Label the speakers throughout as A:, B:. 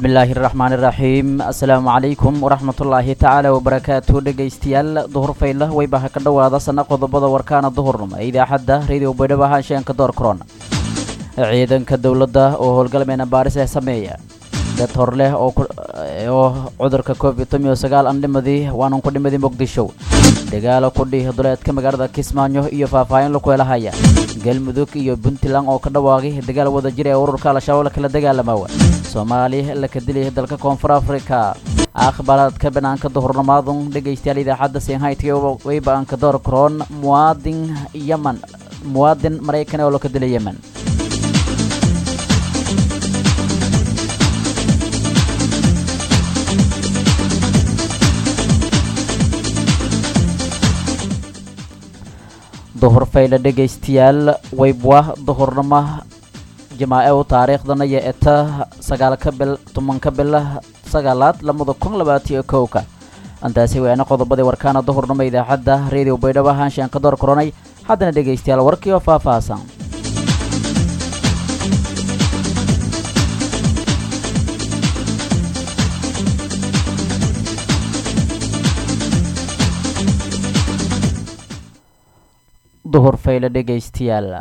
A: bismillaahi raxmaani raxiim assalaamu calaykum waraxmatullaahi tacaala wabarakaatu dhegaystayaal duhur faydla waybaha ka dhowaada sana qodobada warkaana duhurnimo ee idaacadda radio baydhabo ahaansheanka door korona ciidanka dowladda oo howlgalmeena baaris ee sameeya dad hor leh oo cudurka covid tomiyo sagaal aan dhimadii waanan ku dhimadii muqdisho dagaalo kudhih duleedka magaalada kismaayo iyo faahfaahin laku helahaya galmudug iyo puntland oo ka dhawaaqay dagaal wada jir ee ururka al-shabaab lakala dagaalamawa soomaali laka dilay dalka koonfur africa akhbaaraadka banaanka duhurnimaadun dhegaystayaal idaacadda sinhaytga waybaanka door karoon muwaadin yeman muwaadin maraykan oo laka dilay yemen duhur fayle dhegaystayaal waybwa duhurnimo jamaace u taariikhdana iyo eta sagaalka bil tobanka bila sagaalaad lamada kun labaatiyo kowka intaasi waana qodobadii warkaana duhurnimo idaacadda radio baydhabo ahaanshaan ka door koronay haddana dhegaystayaal warkii oo faahfaahsan duhur fayle dhegaystayaal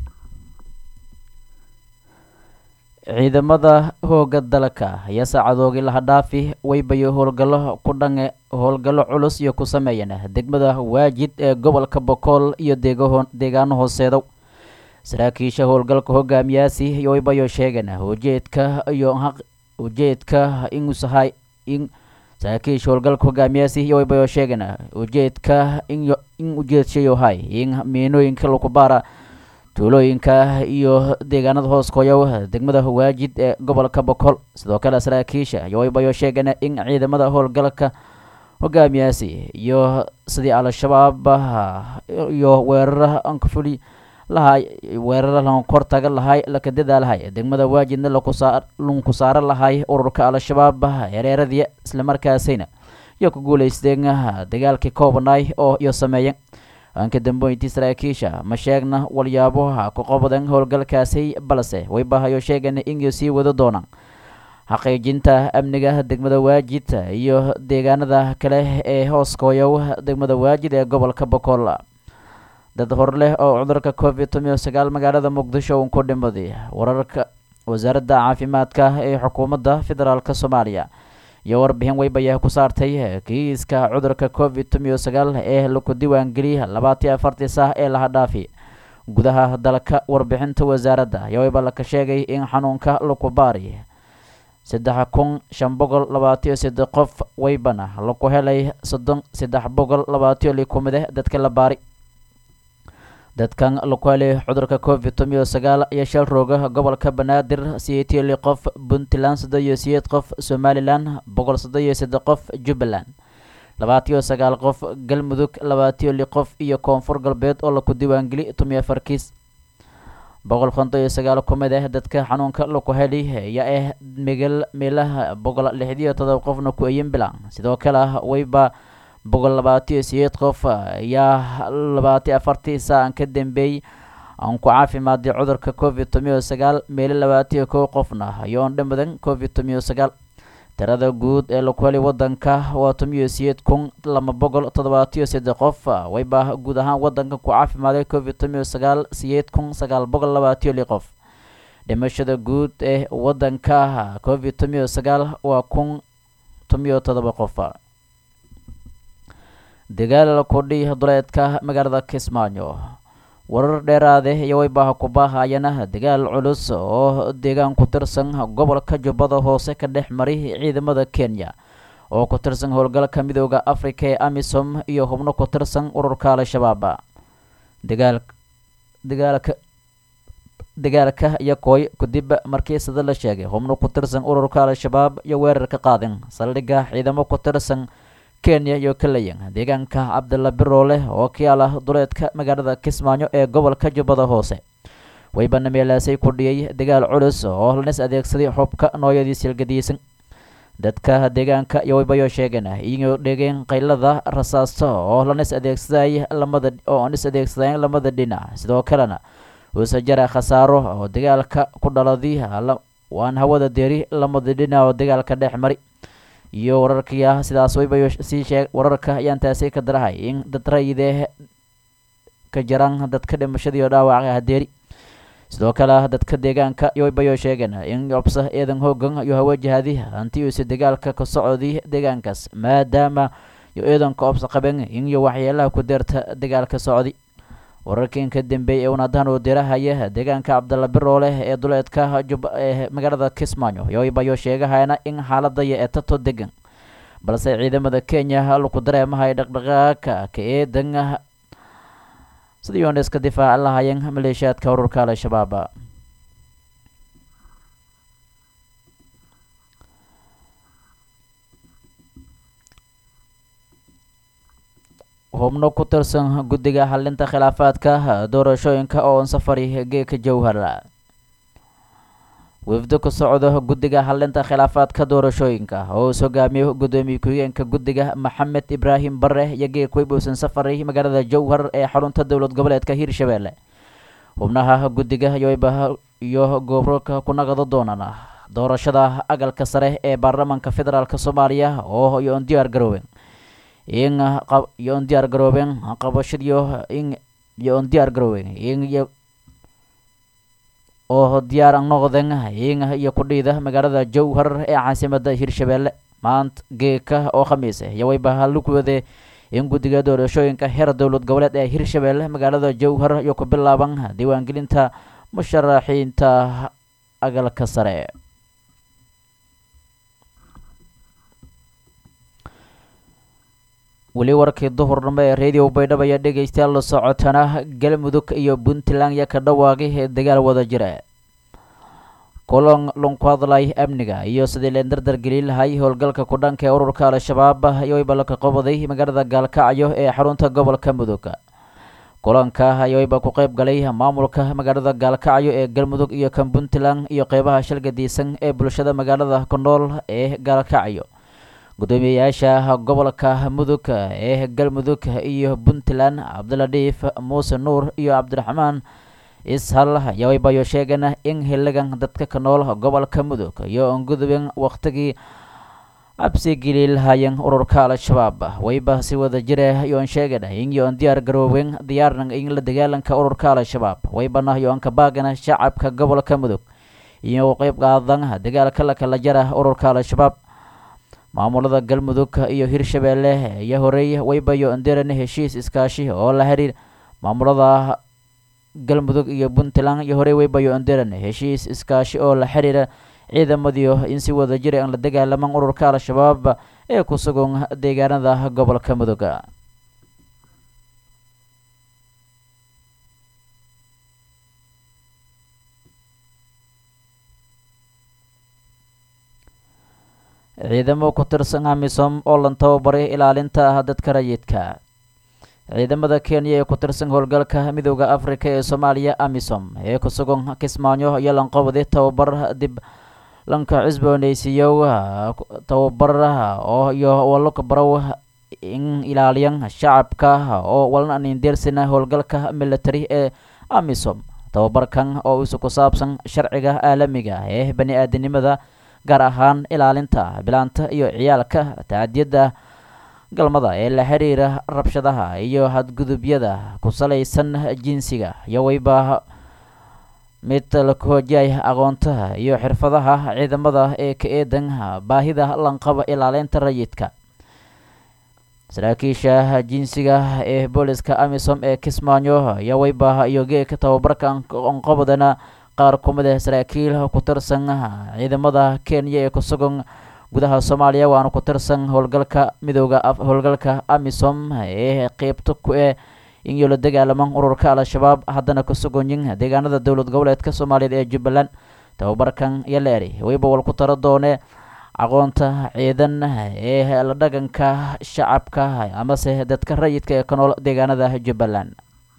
A: ciidamada hooga dalka ayaa saacadoogii laha dhaafi waybayo howlgallo ku dhange howlgallo culus iyo ku sameeyeen degmada waajid ee gobolka bokool iyo deegaano hooseedow saraakiisha howlgalka hogaamiyaasi iyo waybayo sheegeen ujeedka iyo ujeedka inuusahay in saraakiisha howlgalka hogaamiyaasi iyo waybayo sheegeen ujeedka in ujeedshayohay in miinooyinka laku baara tuulooyinka iyo deegaanada hoos koyow degmada waajid ee gobolka bokool sidoo kale saraakiisha iyo waybayo sheegeen in ciidamada howlgalka hogaamiyaasi iyo sidii al-shabaab iyo weerara ankafuli lahay weerara lankortaga lahay laka dadaalahay degmada waajidna lunku saara lahay ururka al-shabaab hereeradii islamarkaasayna iyo ku guulaysteen dagaalkii koobnay oo iyo sameeyeen anka dambeyntii saraakiisha ma sheegna walyaaboha ku qabadeen howlgalkaasi balse waybahayo sheegeen inay sii wada doonaan xaqiijinta amniga degmada waajid iyo deegaanada kale ee hooskooyow degmada waajid ee gobolka bokool dad hor leh oo cudurka covid tomiyo sagaal magaalada muqdisho uun ku dhimaday wararka wasaaradda caafimaadka ee xukuumadda federaalk soomaaliya iyo warbixin waybayaha ku saartay kiiska cudurka covid tomiyo sagaal ee laku diiwaangeliyay labaatiyo afartii sah ee laha dhaafi gudaha dalka warbixinta wasaaradda ayaa wayba laka sheegay in xanuunka laku baari saddex kun shan boqol labaatiyo saddex qof waybana laku helay soddon saddex boqol labaatiyo likumide dadka la baari dadkan laku helay cudurka covid tomiyo sagaal iyo shal rooga gobolka banaadir sideetiyo li qof puntland soddon iyo sideed qof somalilan boqol soddon iyo saddex qof jubbaland labaatiyo sagaal qof galmudug labaatiyo li qof iyo koonfur galbeed oo laku diiwaangeli tomiyo afar kiis boqol konton iyo sagaal kumid ah dadka xanuunka laku heli ayaa ah megal meelaha boqol lixdiyo todoba qofna ku eyin bilan sidoo kale wayba boqol labaatiyo sideed qof ayaa labaatiyo afartii saan ka dambeeyey aan ku caafimaaday cudurka covid tomiyo sagaal meelo labaatiyo kow qofna ayoon dhamadan covid tomiyo sagaal tirada guud ee laku helay wadanka waa tomiyo sideed kun laba boqol toddobaatiyo saddex qof wayba guud ahaan wadanka ku caafimaaday covid tomiyo sagaal sideed kun sagaal boqol labaatiyo li qof dhimashada guud ee wadanka covid tomiyo sagaal waa kun tomiyo toddoba qof dagaal kudhi duleedka magaalada kismaayo warar dheeraade iyo waybaha kubaahayana dagaal culus oo deegaan ku tirsan gobolka jubbada hoose ka dhex maray ciidamada kenya oo ku tirsan howlgalka midooda africa ee amisom iyo hubno ku tirsan ururka al-shabaab dagaal dagaalka dagaalka iyo kooy kadib markii sida la sheegay hubno ku tirsan ururka al-shabaab iyo weerar ka qaadeen saldhigga ciidamo ku tirsan kenya iyo kalayan deegaanka cabdilla biroole oo ka yaala duleedka magaalada kismaayo ee gobolka jubbada hoose waybana meelaasay kudhiyay dagaal culus oo lanis adeegsaday xubka nooyadii silgadiisan dadka deegaanka iyo waybayo sheegeen iyagoo dhegeen qaylada rasaasto oo lanis adeegsaday lamada oo nis adeegsadeen lamada dhinac sidoo kalena uuse jara khasaaro oo dagaalka ku dhaladay waan hawada deeri lamada dhinac oo dagaalka dhex mari iyo wararkiia sidaas wayba sii sheeg wararka ayaan taasi ka darahay in dad rayidee ka jiraan dadka dhimashadii oo dhaawaca hadeeri sidoo kale dadka deegaanka waybayo sheegeen in cobsa eedan hoogan iyo hawajahadi hanti uuse dagaalka ka socodii deegaankaas maadaama iyo eedanka obsa qaben in iyo waxyeelaha ku deerta dagaalka socdi wararkiin ka dambeeyay ee unadahan oo dirahaya deegaanka cabdalla birooleh ee duleedka ee magaalada kismaayo yoybayo sheegahayna in xaaladaya ee tato degan balse ciidamada kenya laku dareemahay dhaqdhaqaaka ka eedan sidii oona iska difaac lahayeen maleeshiyaadka ururka al-shabaab xubno ku tirsan guddiga xalinta khilaafaadka doorashooyinka oo safari geeka jowhar wafdo ka socdo guddiga xalinta khilaafaadka doorashooyinka oo is hogaamiyo guddoomiye ku-xigeenka guddiga maxamed ibraahim bare iyo geek weybuusan safari magaalada jowhar ee xarunta dowlad goboleedka hiirshabeelle xubnaha guddiga iyo gobolka ku naqdo doonaan doorashada agalka sare ee baarlamaanka federaalk soomaaliya oo iyoon diyaar garoobeen in iyoon diyaar garoobeen qabashadiyo in iyoon diyaar garoobeen in oo diyaar noqdeen in iyo kudhiida magaalada jowhar ee caasimada hiirshabeelle maanta geeka oo khamiis iyo wayba lugwade in guddiga doorashooyinka heer dowlad goboleed ee hiirshabeelle magaalada jowhar iyo ku bilaaban diiwaangelinta musharaxiinta agalka sare weli warkii duhurnimo ee radio baydhabo ayaa dhegaystayaal la socotana galmudug iyo puntland ya ka dhawaaqay ee dagaal wada jira kulan lunku hadlay amniga iyo sidii leen dardar gelin lahay howlgalka ku dhanka ee ururka al-shabaab ayooyba laka qabaday magaalada gaalkacyo ee xarunta gobolka mudug kulanka ayooyba ku qeyb galay maamulka magaalada gaalkacyo ee galmudug iyo kan puntland iyo qeybaha shalgadiisan ee bulshada magaalada ku nool ee gaalkacyo gudoomiyeyaasha gobolka mudug ee galmudug iyo puntland cabdiladhiif muuse nuur iyo cabdiraxmaan ishal yawaybayo sheegeen in xiligan dadka ka nool gobolka mudug iyo ongudubin wakhtigii cabsi geli lahaayeen ururka al-shabaab wayba si wada jira yoon sheegeen in yoon diyaar garooben diyaarnan in la dagaalanka ururka al-shabaab waybana yoon ka baagana shacabka gobolka mudug iyo qeyb qaadan dagaalka lakala jara ururka al-shabaab maamulada galmudug iyo hiirshabeelle iyo horey waybayo anderan heshiis iskaashi oo la xiriir maamulada galmudug iyo puntland iyo horey waybayo anderan heshiis iskaashi oo la xiriira ciidamadiio in si wada jira aan la dagaalaman ururka al-shabaab ee ku sugan deegaanada gobolka mudug ciidamo ku tirsan amisom oo lan tababaray ilaalinta dadka rayidka ciidamada kenya ee ku tirsan howlgalka midooda afrika ee soomaaliya amisom ee ku sugan kismaayo iyo lanqobdi tababar dib lanka cusbooneysiiyo tababar oo iyo walka barow in ilaaliyan shacabka oo walna nindeersina howlgalka military ee amisom tababarkan oo isu ku saabsan sharciga caalamiga ee bani aadanimada gaar ahaan ilaalinta bilaanta iyo ciyaalka tacadiyadda galmada ee la xiriira rabshadaha iyo hadgudubyada ku salaysan jinsiga iyo wayba mid la koojiyay aqoontaha iyo xirfadaha ciidamada ee ka eedan baahida lanqaba ilaalinta rayidka saraakiisha jinsiga ee booliska amisom ee kismaayo iyo wayba iyo geeka tababarka onqobadana qaar kumid ah saraakiil ku tirsan ciidamada kenya ee ku sugan gudaha soomaaliya waana ku tirsan howlgalka midooda howlgalka amisom ee qeybta ku eh in la dagaalaman ururka al-shabaab haddana ku suganyin deegaanada dowlad goboleedka soomaaliyeed ee jubbaland tababarkan iyo leeri wayba wal ku taro doone aqoonta ciidan ee la dhaganka shacabka amase dadka rayidka ee ka nool deegaanada jubbaland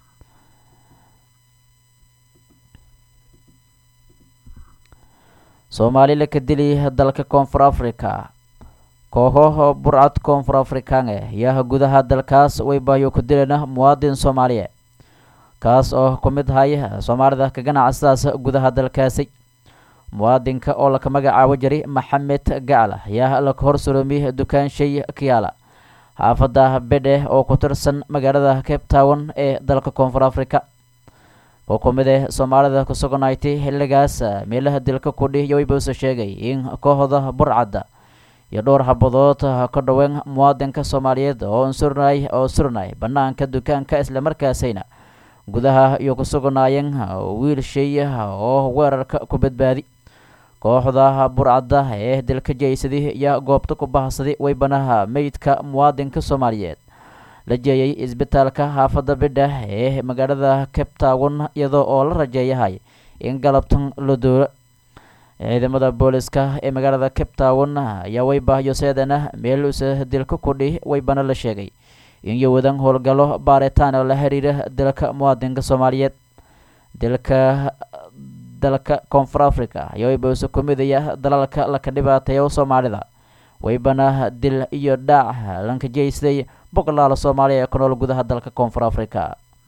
A: soomaali la ka dili dalka koonfur africa kooxo burcad koonfur afrikaange yaa gudaha dalkaas waybayo ku dileen muwaadin soomaaliye kaas oo ku mid hay soomaalida ka ganacsadaas gudaha dalkaasi muwaadinka oo laka magacaabo jiray maxamed gacla ayaa laka hor suroomiy dukaanshay kiyaala xaafadda bedhe oo ku tirsan magaalada cape town ee dalka koonfur africa oo ku mid eh soomaalida ku sugnaaytay xilligaas meelaha dilka kudhi yoibause sheegay in kooxda burcadda iyo dhowr habadood ka dhaween muwaadinka soomaaliyeed oo surnay oo surnay banaanka dukaanka islamarkaasayna gudaha iyo ku sugnaayeen wiil shay oo weerarka ku badbaadi kooxda burcadda ee dilka jeysaday iyo goobta ku bahsaday weybanaha meydka muwaadinka soomaaliyeed la jeeyay isbitaalka xaafadda bidha ee magaalada cape town iyadoo oo la rajeeyahay in galabtan la duulo ciidamada booliska ee magaalada cape town ayaa weybahyo seedana meel usa dilka kudhi weybana la sheegay in yowadan howlgallo baaritaan oo la xiriira dilka muwaadinka soomaaliyeed dilka dalka koonfur africa ayaa weybause ku midaya dalalka laka dhibaateeyo soomaalida weybana dil iyo dhaac lanka jeysday boqolaala soomaaliya ee ku nool gudaha dalka koonfur africa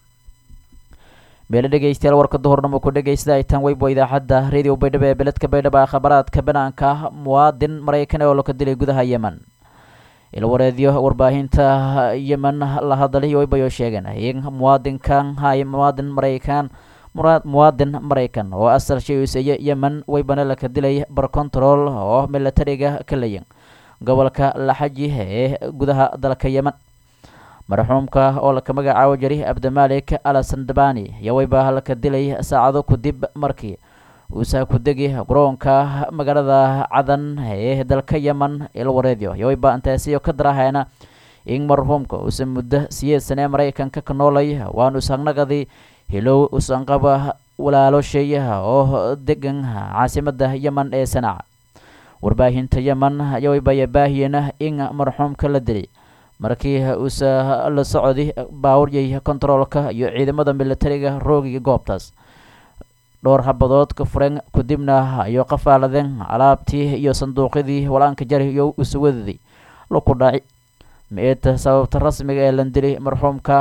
A: meelo dhegeystayaal warka duhurnimo ku dhegeysta ay tan weybo idaacadda radio baydhabo ee beledka baydhabo ee khabaraadka banaanka muwaadin maraykan oo laka dilay gudaha yemen ilwareedyo warbaahinta yemen la hadlay weybayo sheegeen in muwaadinkan hay muwaadin maraykan muwaadin maraykan oo asal shayuseeye yemen weybana laka dilay bar control oo milatariga ka layin gobolka laxaji ee gudaha dalka yemen marxuumka oo laka magacaabo jiray abdimalik alasandabani ayaa weyba laka dilay saacado kadib markii uusa ku degi garoonka magaalada cadan ee dalka yemen ilwareedyo ayaa weyba intaasiyo ka darahaena in marxuumka uusa muddo siyeed sane maraykanka ka noolay waanu sanaqadii hilow usanqaba walaalo sheeyaha oo degan caasimada yemen ee sanaaca warbaahinta yemen ayaa weybaya baahiyena in marxuumka la dilay markii uusa la socday baawuryay kontaroolka iyo ciidamada militariga roogiga goobtaas dhowr habadood ka fureen kadibna ayuu qafaaladeen alaabtii iyo sanduuqyadii walaanka jari iyo usuwadadii laku dhaci meeta sababta rasmiga ee lan dilay marxuumka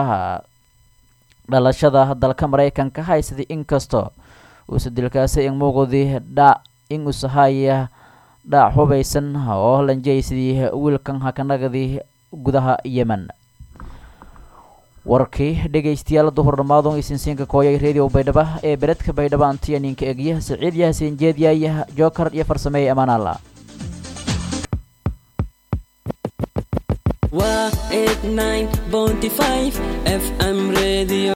A: dhalashada dalka maraykanka haysaday inkastoo uusa dilkaasi in muuqdii dhac in uusa haya dhaac hubaysan oo lanjeysadii wiilkan hakanagadi gudaha yemen warkii dhegeystayaal duhurnamaadon isinsiinka kooyay radio baydhaba ee beledka baydhaba antiya ninka egya siciid yahasin jeedyaaya joker iyo farsameeye amaanaala
B: waa 89.5 fm radio